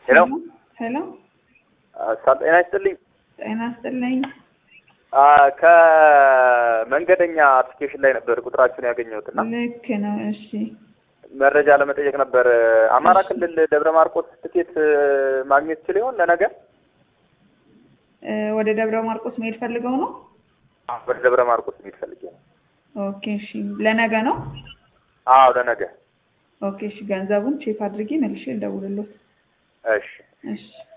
ሄሎ ሄሎ ጤና ይስጥልኝ። ጤና ይስጥልኝ። አ፣ ከመንገደኛ አፕሊኬሽን ላይ ነበር ቁጥራችሁን ያገኘሁት እና ልክ ነው። እሺ መረጃ ለመጠየቅ ነበር። አማራ ክልል ደብረ ማርቆስ ትኬት ማግኘት ችል ይሆን ለነገ? እ፣ ወደ ደብረ ማርቆስ መሄድ ፈልገው ነው? ወደ ደብረ ማርቆስ የሚል ፈልጌ ነው። ኦኬ እሺ። ለነገ ነው? አዎ ለነገ። ኦኬ እሺ። ገንዘቡን ቼክ አድርጌ መልሼ ልደውልልዎት። እሺ እሺ